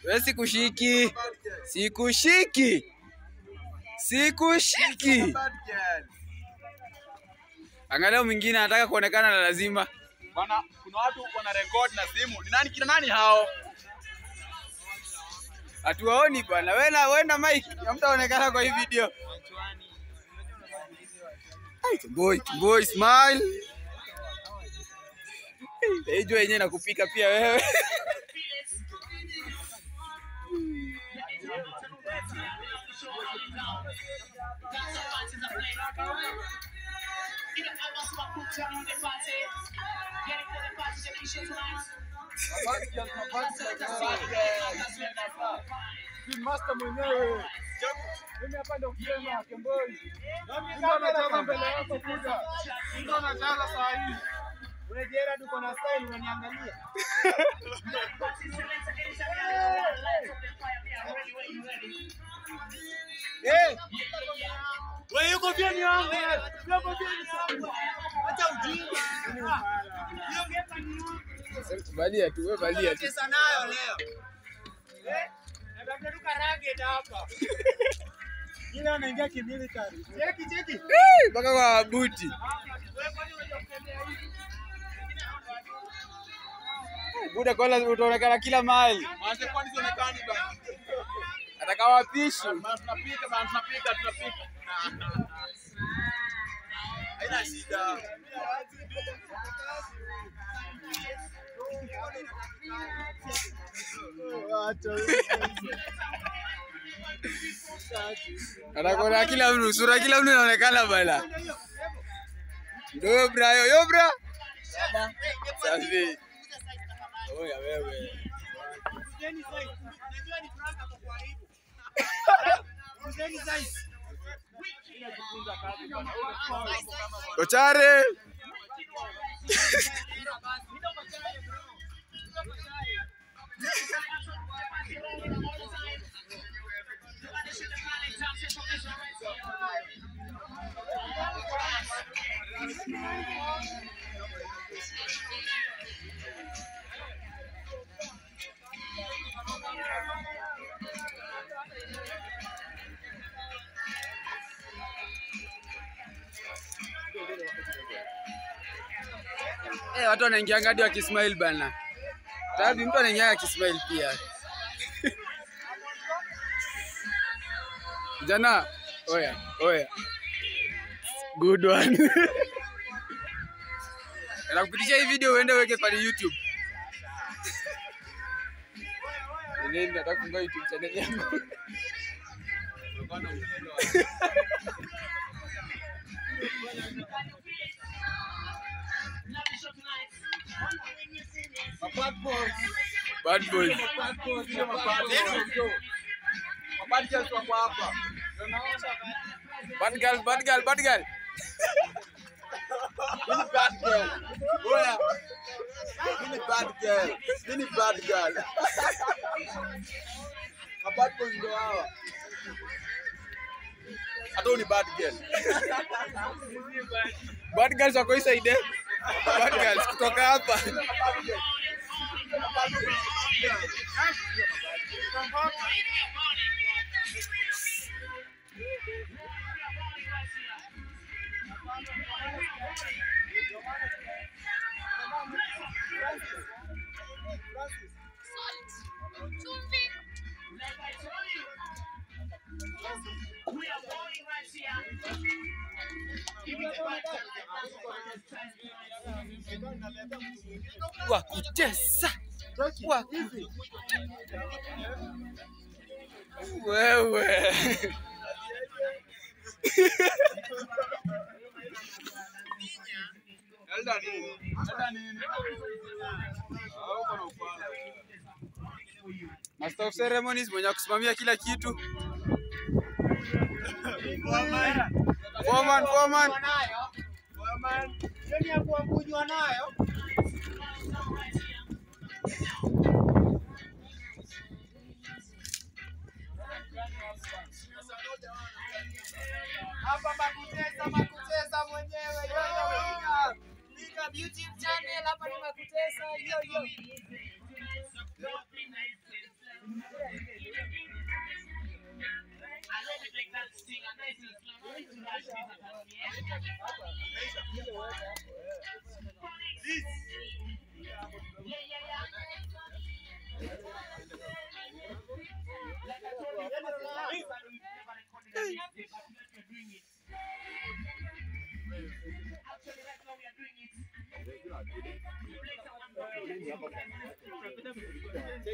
We sikushiki, sikushiki, sikushiki. Angalia mwingine anataka kuonekana na lazima. Bana, kuna watu wana record na simu. Ni nani kina nani hao? Hatuwaoni bwana. Wewe na wewe na Mike, hamtaonekana kwa hii video. Ai, boy, boy, smile. Hey, jua yenyewe nakupika pia wewe. Master mwenyewe. Mimi hapa ndio kusema Kemboi. Ndio anacheza mbele yako kuja. Ndio anacheza saa hii. Unajera tuko na style unaniangalia. Eh. Wewe yuko pia ni wangu. Yuko pia ni wangu. Acha ujinga. Balia tu, wewe balia tu. Cheza nayo leo. Eh? Natafuta tu karage hapa. Ile anaingia kimilitary. Cheki cheki. Eh, Mpaka kwa buti. Wewe kwani unajua kutembea hivi? Buda kola utaonekana kila mahali. Manze kwani sionekani bana. Ataka wapishi. Bana tunapika bana tunapika tunapika. Haina shida. Atakuona kila mtu, sura kila mtu inaonekana bana. Ndio yo bra, yo yo bra. Safi. Oya wewe. Mzeni size. Unajua ni Frank ako kwa aibu. Mzeni size. Kochare. Eh, watu wanaingia ngadi wakismile bana. Tabi mtu anaingia akismile pia. Jana, oya, oya. Good one. Nakupitisha hii video uende uweke pale YouTube. Nini nataka kufungua YouTube channel yangu. Bad boys. Mabadi just wako hapa. Bad girl, bad girl, bad girl. Mimi bad girl. Oya. Mimi bad girl. Mimi bad girl. Mabad boys ndio hawa. Hata huyu ni bad girl. Bad girls wako hii side. eh? Bad girls kutoka hapa. Wa kutesa. Wa ku- Wewe. Elda nini? Elda nini? Ah, uko na ufala. Master of ceremonies mwenye kusimamia kila kitu. Foreman, foreman. Jioni ya kuambujwa nayo. Hapa makutesa makutesa mwenyewe. Yo, yo. Piga YouTube channel hapa ni makutesa. Yo yo. Hey.